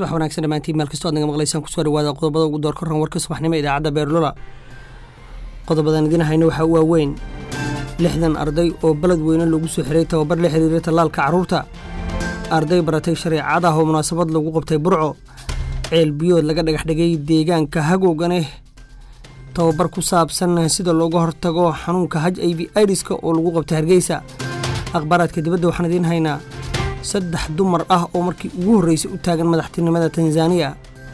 subax wanaagsan dhammaantiin meel kastoo ad naga maqlaysaan kusoo dhawaada qodobada ugu door koran warka subaxnimo idaacadda beerlola qodobadan idiin hayna waxaa u waaweyn lixdan arday oo baled weyne lagu soo xiray tababar la xiriira tallaalka carruurta arday baratay shareecad ah oo munaasabad lagu qabtay burco ceel biyood laga dhagax dhigay deegaanka hagowganeh tababar ku saabsan sida looga hortago xanuunka haj i v idiska oo lagu qabtay hargeysa akhbaaraadka dibadda waxaan idiin haynaa saddex dumar ah oo markii ugu horreysay u taagan madaxtinimada tanzaniya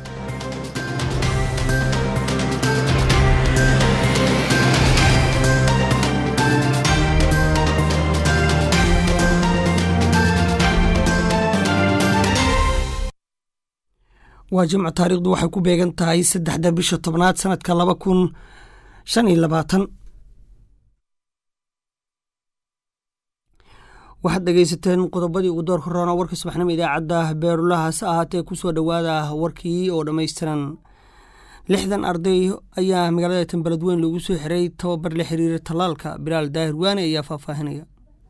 waa jimco taariikhdu waxay ku beegan tahay saddexda bisha tobnaad sanadka laba kun shan iyo labaatan waxaad dhegaysateen qodobadii ugu doorka roona warka subaxnimo idaacadda beerulaha hase ahaatee kusoo dhowaada warkii oo dhammaystiran lixdan arday ayaa magaalada tanbeledweyn loogu soo xiray tababar la xiriira tallaalka bilaal daahir waane ayaa faahfaahinaya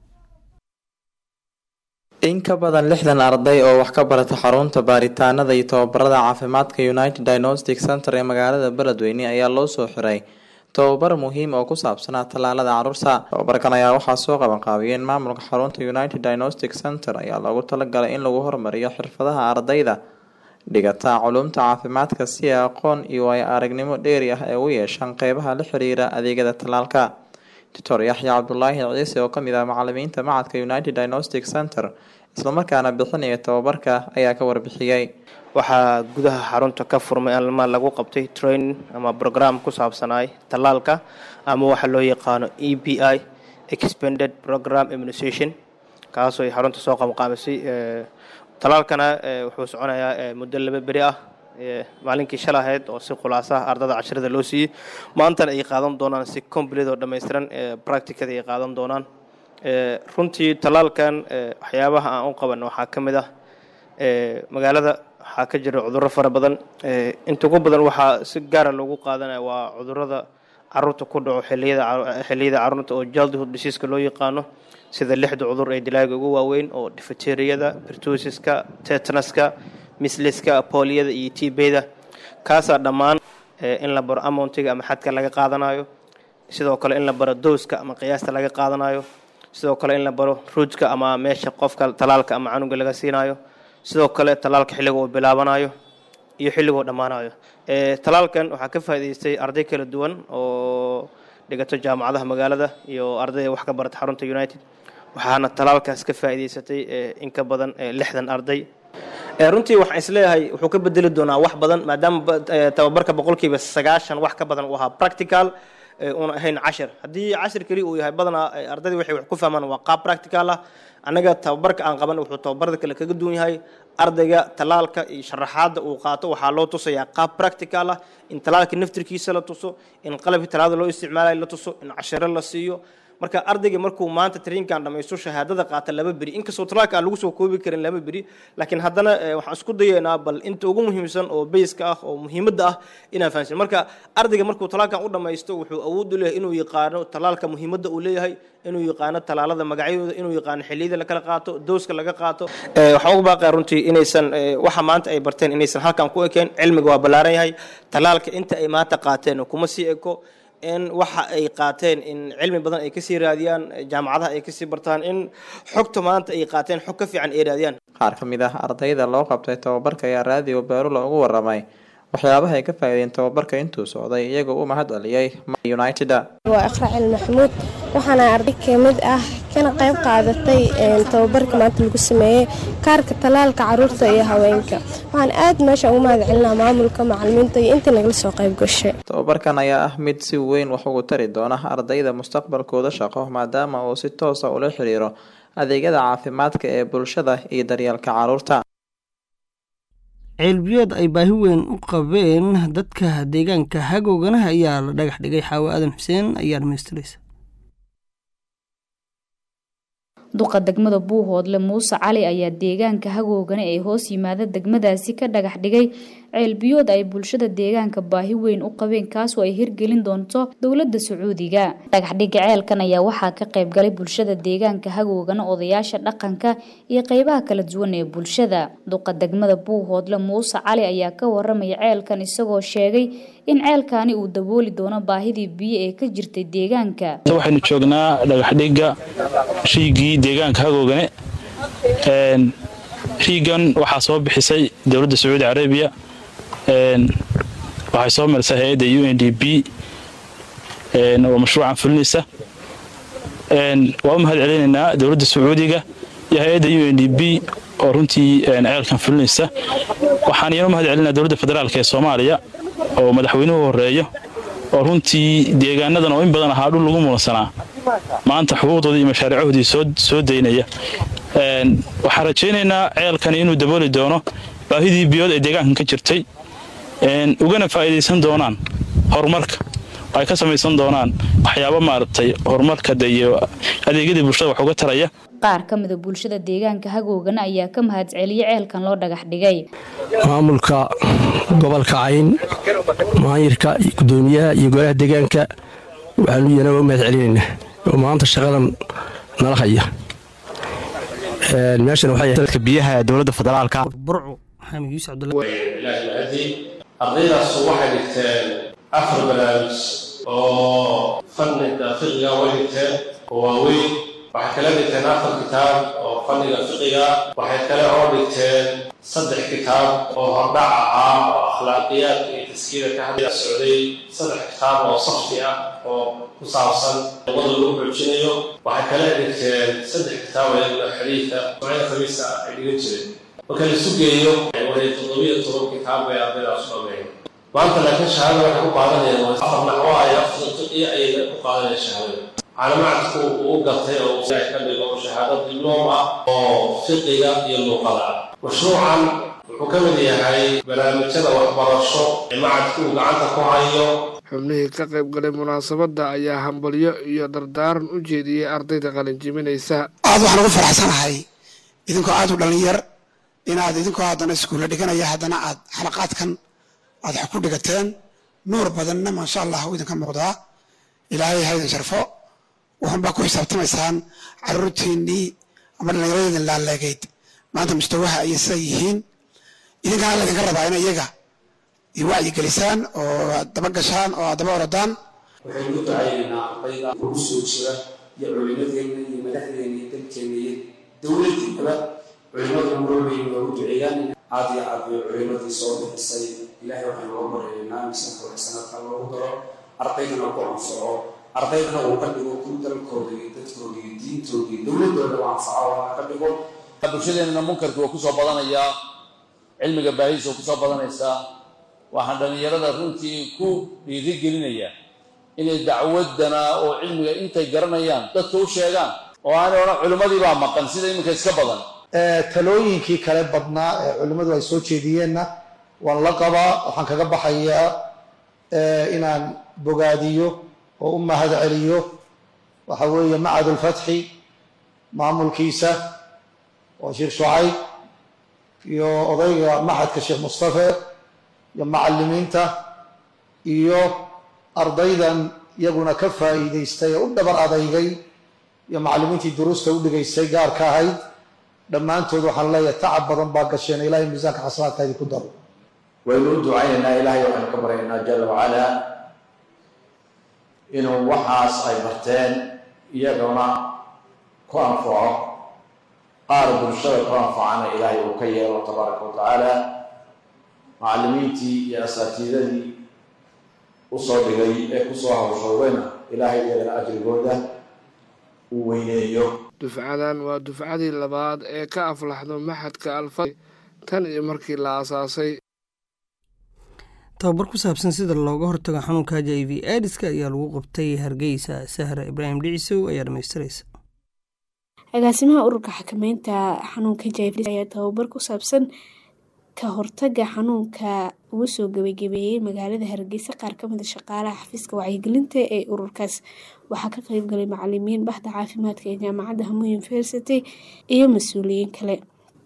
in ka badan lixdan arday oo wax ka barata xarunta baaritaanada iyo tababarada caafimaadka united diagnostic center ee magaalada beledweyne ayaa loo soo xiray tababar muhiim oo ku saabsanaa tallaalada caruurta tababarkan ayaa waxaa soo qabanqaabiyeen maamulka xarunta united diagnostic center ayaa loogu talagalay in lagu horumariyo xirfadaha ardayda dhigata culumta caafimaadka si ay aqoon iyo ay aragnimo dheeri ah ay u yeeshaan qeybaha la xiriira adeegyada tallaalka doctor yaxya cabdulaahi ciise oo kamid ah macalimiinta macadka united diagnostic center islamarkaana bixinaya tababarka ayaa ka warbixiyey waxaa gudaha xarunta ka furmay alma lagu qabtay training ama program ku saabsanaay tallaalka ama waxa loo yaqaano e b i expanded program immunization kaasoo ay xarunta soo qabanqaabisay tallaalkana wuxuu soconayaa muddo laba beri ah maalinkii shal ahayd oo si khulaasaha ardada casharada loo siiyey maantana ay qaadan doonaan si complete oo dhammaystiran practicada ay qaadan doonaan runtii tallaalkan waxyaabaha aan u qaban waxaa ka mid ah magaalada waxaa ka jira cudurro fara badan inta ugu badan waxaa si gaara loogu qaadanaya waa cudurrada caruurta ku dhaco xiliyada xilliyada caruurta oo childhood diseaska loo yaqaano sida lixda cudur ee dilaaga ugu waaweyn oo difeteriyada bertosiska tetanaska misliska booliyada iyo tbda kaasaa dhammaan in la baro amountiga ama xadka laga qaadanayo sidoo kale in la baro dowska ama qiyaasta laga qaadanayo sidoo kale in la baro ruujka ama meesha qofka talaalka ama canuga laga siinayo sidoo kale talaalka xilliga uu bilaabanayo iyo xilliguu dhammaanayo talaalkan waxaa ka faa'idaystay arday kala duwan oo dhigato jaamacadaha magaalada iyo ardayda wax ka barata xarunta united waxaana talaalkaas ka faa'idaysatay in ka badan lixdan arday runtii waxaan isleeyahay wuxuu ka bedeli doonaa wax badan maadaama tababarka boqolkiiba sagaashan wax ka badan uu ahaa practical una ahayn cashir haddii cashir keli uu yahay badanaa ardaydii waxay wax ku fahmaan waa qaab practical ah annaga tababarka aan qaban wuxuu tababarada kale kaga duwan yahay ardayga talaalka iyo sharaxaadda uu qaato waxaa loo tusayaa qaab practical ah in talaalka naftirkiisa la tuso in qalabkii talaada loo isticmaalayo la tuso in cashiro la siiyo marka ardayga markuu maanta tariinkan dhamaysto shahaadada qaata laba beri inkastoo talaalka aan lagu soo koobi karin laba beri laakiin haddana waxaan isku dayeynaa bal inta ugu muhiimsan oo bayska ah oo muhiimadda ah inaan fahansin marka ardayga markuu talaalkan u dhamaysto wuxuu awood u leeyahay inuu yaqaano talaalka muhiimadda uu leeyahay inuu yaqaano talaalada magacyadooda inuu yaqaano xilliyada lakala qaato dowska laga qaato waxaan ugu baaqaya runtii inaysan waxa maanta ay barteen inaysan halkan ku ekeen cilmiga waa ballaaran yahay talaalka inta ay maanta qaateen kuma sii eko in waxa ay qaateen in cilmi badan ay kasii raadiyaan jaamacadaha ay kasii bartaan in xogta maanta ay qaateen xog ka fiican ay raadiyaan qaar ka mid ah ardayda loo qabtay tababarka ayaa raadiyo beerula ugu waramay waxyaabaha ay ka faa'iideen tababarka intuu socday iyagoo u mahad celiyey united waa iqracil maxamuud waxaana arday kamid ah kana qayb qaadatay tababarka maanta lagu sameeyey kaarka talaalka caruurta iyo haweenka waxaan aad meesha ugu mahad celinaa maamulka macalimiinta iyo intii nagala soo qayb gashay tababarkan ayaa ah mid si weyn wax ugu tari doona ardayda mustaqbalkooda shaqo maadaama uu si toosa ula xiriiro adeegyada caafimaadka ee bulshada iyo daryeelka caruurta ceelbiyood ay baahi weyn u qabeen dadka deegaanka hagoogana ayaa la dhagax dhigay xaawo aadan xuseen ayaa dhamaystiraysa duqa degmada buuhoodle muuse cali ayaa deegaanka hagoogana ee hoos yimaada degmadaasi ka dhagax dhigay ceelbiyood ay bulshada deegaanka baahi weyn u qabeen kaasoo ay hirgelin doonto dowladda sacuudiga dhagaxdhigga ceelkan ayaa waxaa ka qayb galay bulshada deegaanka hagoogana odayaasha dhaqanka iyo qeybaha kala duwan ee bulshada duqa degmada buuhoodle muuse cali ayaa ka waramaya ceelkan isagoo sheegay in ceelkaani uu dabooli doono baahidii biyo ee ka jirtay deegaanka waxaynu joognaa dhagaxdhigga riigii deegaanka hagoogane riigan waxaa soo bixisay dowladda sacuudi carabiya waxay soo marisay hay-adda u n d b oo mashruucan fulinaysa waa u mahad celinaynaa dowladda sacuudiga iyo hay-adda u n d b oo runtii ceelkan fulinaysa waxaan iyana u mahad celinaa dowladda federaalk ee soomaaliya oo madaxweynuhu horeeyo oo runtii deegaanadan oo in badan ahaa dhul lagu mulansanaa maanta xuquuqdoodii iyo mashaariicahoodii soo daynaya waxaan rajaynaynaa ceelkani inuu dabooli doono baahidii biyood ee deegaankan ka jirtay ugana faa'iidaysan doonaan horumarka ay ka samaysan doonaan waxyaabo maaragtay horumarka iyo adeegyadii bulshada wax uga taraya qaar ka mida bulshada deegaanka hagoogana ayaa ka mahad celiyay ceelkan loo dhagax dhigay maamulka gobolka cayn maayirka iyo gudoomiyaha iyo golaha deegaanka waxaanu iyana u mahad celinaynaa oo maanta shaqadan nala haya meeshan waxay biyaha dowladda federaalka burcu maxamed yuusuf cabdullahi ardaydaas waxay dhigteen afar barnaamij oo fanniga fiqiga way dhigteen oo waaweyn waxay kala dhigteen afar kitaab oo fanniga fiqiga waxay kale oo dhigteen saddex kitaab oo hordhac ahaa oo akhlaaqiyaadka iyo taskiida ka hadlaya socday saddex kitaab oo safti ah oo ku saabsan luqada lagu xoojinayo waxay kale dhigteen saddex kitaab oo iyaguna xadiidka macna khamiisa ay dhigan jireen marka la isu geeyo way toddobiyo toban kitaab bay ardaydaas u dhameeyeen maanta laakiin shahaada waxay ku qaadanayaan afar naxwo ay afar fiqiya ayay ku qaadanayaan shahaadada caalamacadku uu gartay oo ka dhigo shahaado dibloom ah oo fiqiga iyo luuqada ah mashruucan wuxuu ka mid yahay barnaamijyada waxbarasho ee macadku uu gacanta ku hayo xubnihii ka qayb galay munaasabadda ayaa hambalyo iyo dardaaran u jeediyey ardayda qalinjiminaysa aad waxaan ugu faraxsanahay idinkoo aad u dhalinyar inaad idinkoo haddana iskuulla dhiganaya haddana aad xalaqaadkan aad wax ku dhigateen nuur badanna maasha allah u idinka muuqdaa ilaahay ha idin sharfo waxunbaa ku xisaabtamaysaan caruurtiinnii ama dhallinyaradii laaleegeyd maanta mustawaha ayay siday yihiin idinkana laydinka rabaa in iyaga wacyi gelisaan oo aad daba gashaan oo aad daba orodaan waxaynu u ducaynaynaa ardayda ugu soo jira iyo culimadeenna iyo madaxdeena iyo dalkeena iyo dowladdiinaba culimadu marwalbay noogu duceeyaan aad iyo aad bay culimadii soo bixisay ilaahay waxaynu uga baryaynaa misanka waxsanadka loogu daro ardaydana ku anfaco ardaydana uu ka dhigo ku dalkooda iyo dadkooda iyo diintooda iyo dowladooda u anfaco waa ka dhigo bulshadeenana munkarkii waa kusoo badanayaa cilmiga baahidiisa waa kusoo badanaysaa waxaan dhallinyarada runtii ku dhiirigelinayaa inay dacwadana oo cilmiga intay garanayaan dadka u sheegaan oo aanay odhan culimmadii baa maqan sida iminka iska badan talooyinkii kale badnaa ee culimmadu ay soo jeediyeenna waan la qabaa waxaan kaga baxayaa inaan bogaadiyo oo u mahad celiyo waxa weeye macadulfatxi maamulkiisa oo sheekh shucayb iyo odayga maxadka sheekh mustafe iyo macallimiinta iyo ardaydan iyaguna ka faa'iidaystay ee u dhabar adeygay iyo macallimiintii duruusta u dhigaysay gaarka ahayd dhammaantood waxaan leeyahay tacab badan baa gasheen ilaahay miisaanka xasanaadka idinku daro waynu u ducaynaynaa ilaahay waxaynu ka baryaynaa jala wacalaa inuu waxaas ay barteen iyaguna ku anfaco qaar bulshada ku anfacana ilaahay uu ka yeelo tabaaraka wa tacaala macallimiintii iyo asaatiidadii usoo dhigay ee kusoo hawshoogayna ilaahay iyagana ajrigooda uu weyneeyo dufcadan waa dufcadii labaad ee ka aflaxdo maxadka alfa tan iyo markii la aasaasay tababar ku saabsan sida looga hortago xanuunka h i v aidiska ayaa lagu qabtay hargeysa sahra ibraahim dhicisow ayaa dhamaystiraysa agaasimaha ururka xakameynta xanuunka h i v ayaa tababar ku saabsan ka hortaga xanuunka ugu soo gabagabeeyey magaalada hargeysa qaar kamida shaqaalaha xafiiska wacyigelinta ee ururkaas waxaa ka qeybgalay macalimiin baxda caafimaadka ee jaamacadda hamu university iyo mas-uuliyiin kale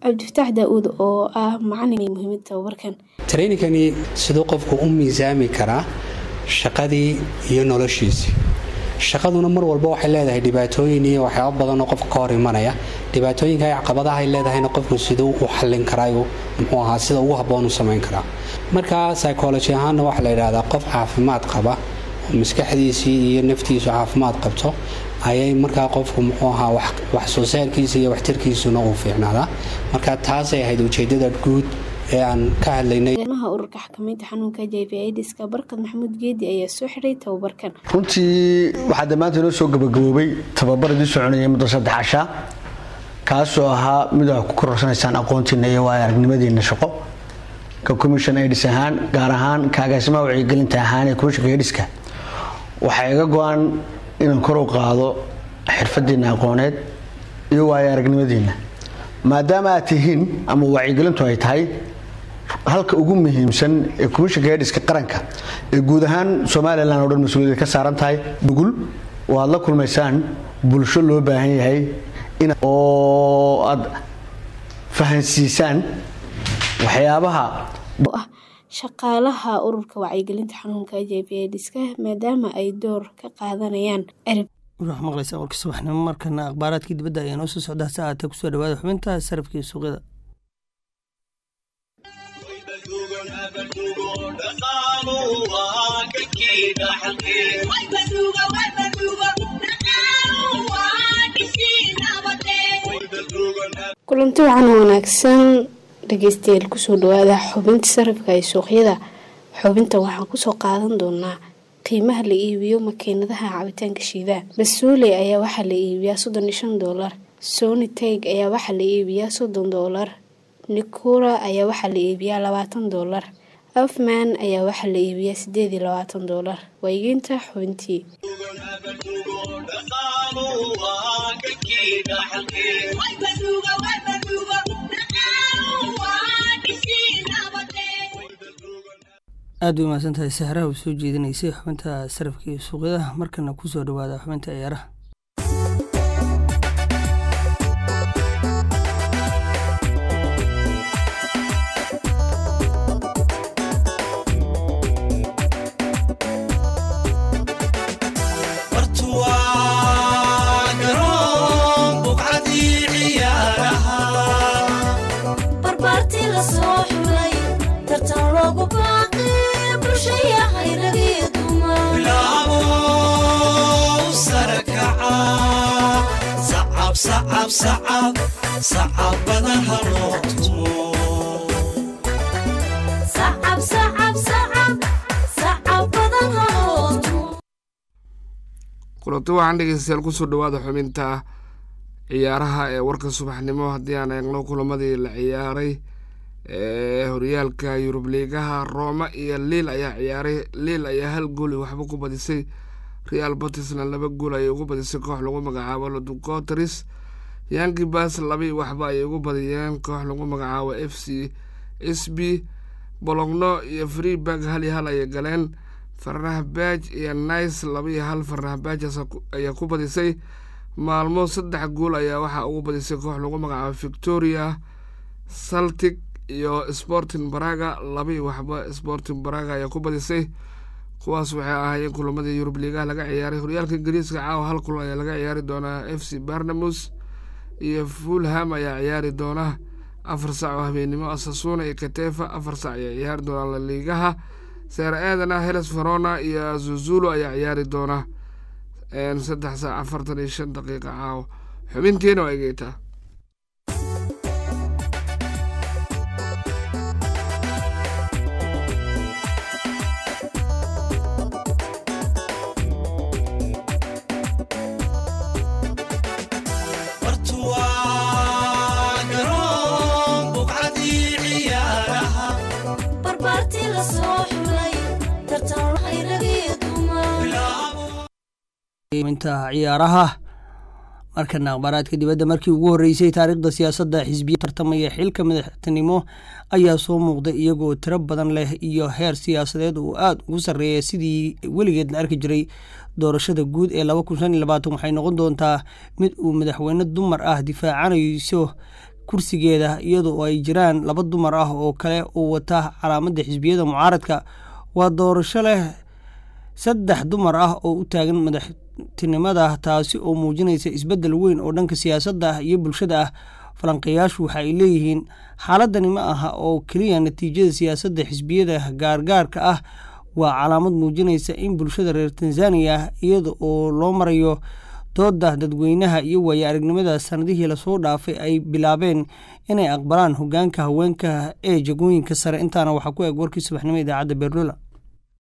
cabdifataax daa-uud oo ah macalin muhiimada tababarkan treyninkani siduu qofku u miisaami karaa shaqadii iyo noloshiisii shaqaduna mar walba waxay leedahay dhibaatooyin iyo waxyaaba badan oo qofka ka hor imanaya dhibaatooyinka ay caqabadaha ay leedahayna qofku siduu u xallin karaa muxuu ahaa sida ugu habboon u samayn karaa marka psychology ahaanna waxaa la yidhahdaa qof caafimaad qaba oo maskaxdiisii iyo naftiisu caafimaad qabto ayay markaa qofku muxuu ahaa wax soo saarkiisa iyo waxtarkiisuna uu fiicnaadaa marka taasay ahayd ujeedada guud ee aan ka hadlaynay maha ururka xakamaynta xanuunka j v idiska barkad maxamuud geedi ayaa soo xidhay tababarkan runtii waxaa damaanta inoo soo gabagaboobay tababaradii soconayay muddo saddex cashaa kaasoo ahaa mid waxaa ku kororsanaysaan aqoontiina iyo waayo aragnimadiina shaqo ka commission aids ahaan gaar ahaan ka agaasimaha wacyigelinta ahaan ee commissionka aidiska waxaa iga go-an inaan kor u qaado xirfadiina aqooneed iyo waayo aragnimadiina maadaama aad tihiin ama wacyigelintu ay tahay halka ugu muhiimsan ee commissionka aidiska qaranka ee guud ahaan somalilan oo dhan mas-uuliyad ka saaran tahay nugul oo aad la kulmaysaan bulsho loo baahan yahay oo aad fahansiisaan waxyaabaha ah shaqaalaha ururka wacyigelinta xanuunka j v idiska maadaama ay door ka qaadanayaan erib waxaa maqlaysaa warka subaxnimo markana akhbaaraadkii dibadda ayaa noo soo socdaa saacata kusoo dhawaada xubinta sarafkii suuqyada kulanti wacan wanaagsan dhageystayaal kusoo dhawaada xubinta sarafka ee suuqyada xubinta waxaan kusoo qaadan doonaa qiimaha la iibiyo makiinadaha cabitaanka shiidaha basuule ayaa waxaa la iibiyaa soddon iyo shan doolar sony teg ayaa waxaa la iibiyaa soddon doolar nikura ayaa waxaa la iibiyaa labaatan doolar afman ayaa waxaa la iibiyaa sideed iyo labaatan doolar waygeynta xubintii aad bay umahadsan tahay sahraha u soo jeedinaysay xubinta sarafka iyo suuqyadaha markana kusoo dhawaada xubinta ciyaaraha kulanti waxaan dhegeystayaal kusoo dhawaada xubinta ciyaaraha ee warka subaxnimo haddii aan eegno kulamadii la ciyaaray ee horyaalka yurub liigaha rooma iyo liil ayaa ciyaaray liil ayaa hal gool waxba ku badisay real batisna laba gool ayay ugu badisay koox lagu magacaabo loducoteris yangi bas labii waxba ayay ugu badiyeen koox lagu magacaabo f c s b bologno iyo freeburg hal iyo hal ayay galeen farah baaj iyo nice laba iyo hal farah baaj ayaa ku badisay maalmo saddex gool ayaa waxaa ugu badisay koox lagu magacaabo victoria saltic iyo sporting baraga labii waxba sporting baraga ayaa ku badisay kuwaas waxay ahaayeen kulamadii yurub liigaha laga ciyaaray horyaalka ingiriiska caawa hal kulan ayaa laga ciyaari doonaa f c barnamus iyo fulham ayaa ciyaari doona afar sac oo habeenimo asasuna iyo katefa afar sac ayaa ciyaari doonaa laliigaha seer aadana heles verona iyo zuzulo ayaa ciyaari doona saddex saac afartan iyo shan daqiiqa caawo xubintiina waa egeetaa minta ciyaaraha markana akhbaaraadka dibadda markii ugu horreysay taariikhda siyaasadda xisbiya tartamaya xilka madaxtinimo ayaa soo muuqday iyagoo tiro badan leh iyo heer siyaasadeed uu aada ugu sarreeya sidii weligeed la arki jiray doorashada guud ee laba kun shan iyo labaatan waxay noqon doontaa mid uu madaxweyne dumar ah difaacanayso kursigeeda iyadoo ay jiraan laba dumar ah oo kale oo wata calaamadda xisbiyada mucaaradka waa doorasho leh saddex dumar ah oo u taagan madaxtinimada taasi oo muujinaysa isbeddel weyn oo dhanka siyaasadda iyo bulshada ah falanqeeyaashu waxa ay leeyihiin xaaladani ma aha oo keliya natiijada siyaasadda xisbiyada gaargaarka ah waa calaamad muujinaysa in bulshada reer tanzaniya iyada oo loo marayo dooda dadweynaha iyo waaye aragnimada sanadihii lasoo dhaafay ay bilaabeen inay aqbalaan hogaanka haweenka ee jagooyinka sare intaana waxaa ku eg warkii subaxnimo idaacadda beerlola